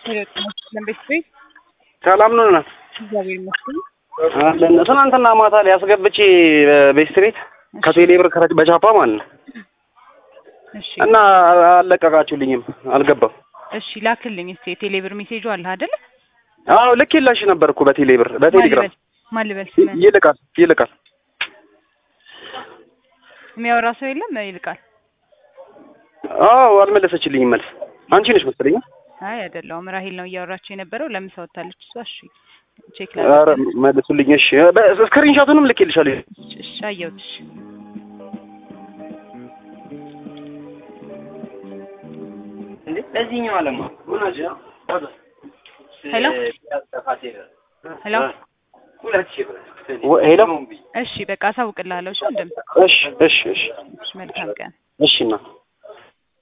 ለምቤት ቤት ሰላም ነው ናት እግዚአብሔር ይመስገን። አለን። ትናንትና ማታ ላይ አስገብቼ ቤስት ቤት ከቴሌ ብር ከረጭ በቻፓ ማለት ነው እሺ እና አልለቀቃችሁልኝም፣ አልገባም። እሺ ላክልኝ እስቲ የቴሌ ብር ሜሴጁ አለ አይደል? አዎ ልክ የላሽ ነበር እኮ በቴሌ ብር በቴሌግራም ማን ልበል ስምህን? ይልቃል ይልቃል። የሚያወራ ሰው የለም ይልቃል። አዎ አልመለሰችልኝም መልስ። አንቺ ነሽ መሰለኝ። አይ አይደለሁም፣ ራሂል ነው እያወራቸው የነበረው። ለምሳ ወጥታለች እሷ። እሺ ቼክ ኧረ ላድርግ። መልሱልኝ። እሺ ስክሪንሻቱንም ልኬልሻለሁ። እሺ አየሁት። እሺ ለዚህኛው አለማ ምን አለ ሄሎ ሄሎ። ሄሎ እሺ በቃ አሳውቅልሃለሁ። እሺ እንደም እሺ እሺ እሺ እሺ መልካም ቀን። እሺ እና